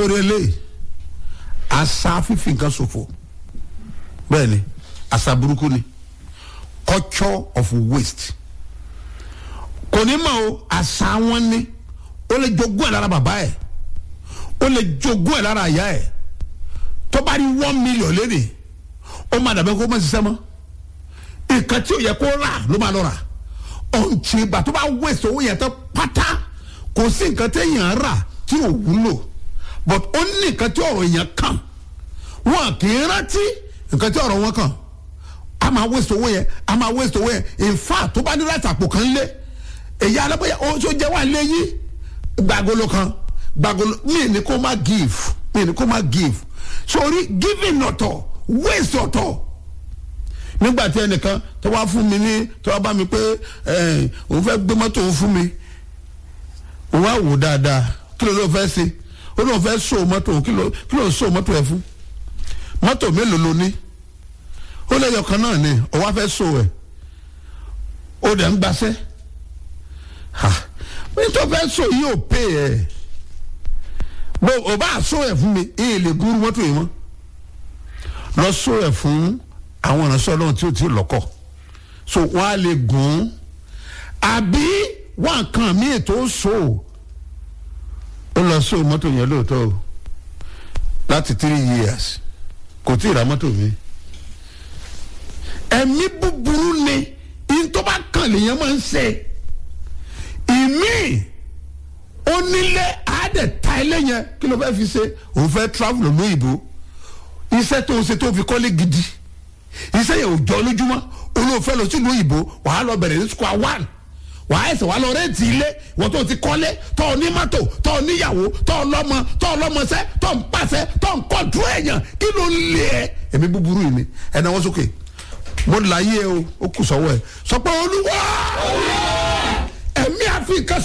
sórí eléyìí àṣà fífi nǹkan ṣòfò bẹ́ẹ̀ ni àṣà burúkú ni culture of waste kò ní mọ̀ o àṣà wọn ni ó lè jogún ẹ̀ lára bàbá ẹ̀ ó lè jogún ẹ̀ lára ìyá ẹ̀ tó bá rí one million léde ó máa dàbẹ́ kó má ṣiṣẹ́ mọ́ nǹkan tí ò yẹ kó rà ló máa lọ rà ọ̀nṣẹ́ ìgbà tó bá waste owó yẹn tó pátá kò sí nǹkan téèyàn rà tí ò wúlò but ó ní nǹkan tí ọ̀rọ̀ yẹn kàn wọn kì í rántí nǹkan tí ọ̀rọ̀ wọn kàn a máa waste owó yẹn a máa waste owó yẹn in fact tó bá ní láti àpò kan lé èyí alábọ̀yà ó tó jẹ́ wà léyìí gbàgolo kan gbàgolo mi ni kó má give mi ni kó má give sori giving ọ̀tọ̀ waste ọ̀tọ̀ nígbà tí ẹnìkan tó wá fún mi ní tó wá bá mi pé ẹ òun fẹ́ gbé mọ́tò òun fún mi òun á wò dáadáa kí ló ló fẹ́ ṣe ó lóun fẹ́ so mọ́tò òun kí ló kí ló so mọ́tò ẹ̀ fún mọ́tò mélòó ló ní ó lẹ́yọ̀ kan náà ni òun á fẹ́ so ẹ̀ ó dẹ̀ ń gbaṣẹ́ ha nítorí fẹ́ so yìí ò pè ẹ̀ bó o bá so ẹ̀ fún mi ìyè lè gúrú mọ́tò yìí mọ́ lọ so ẹ̀ fún àwọn ìránṣẹ́ ọlọ́run tí ó ti lọ́kọ̀ so wọ́n á lè gùn ún àbí wọ́n kan mí ètò so ó lọ so mọ́tò yẹn lóòótọ́ o láti three years kò tí ì ra mọ́tò mi ẹ̀mí búburú ni ìtọ́ bá kàn lèèyàn máa ń ṣe ìmí onílé àádẹ ta ilé yẹn kí ló fẹ́ fi ṣe òun fẹ́ travel lóyìnbó iṣẹ́ tó ń ṣe tó fi kọ́lé gidi iṣẹ́ yẹn ò jọ lójúmọ́ olóòfẹ́ lọ sílùú òyìnbó wàá lọ bẹ̀rẹ̀ ní square one wàá ẹsẹ̀ wàá lọ rẹ́ǹtì ilé ìwọ́n tó ti kọ́lé tó ní mọ́tò tó níyàwó tó lọ́mọ tó lọ́mọṣẹ́ tó ń pàṣẹ tó ń kọ́ńtù èèyàn kí ló ń lé ẹ ẹ̀mí búburú yìí ni ẹ̀ náà wọ́n sókè mo láyé o ó kù sọ́wọ́ ẹ̀ sọ pé olúwa ẹ̀mí àfi nǹkan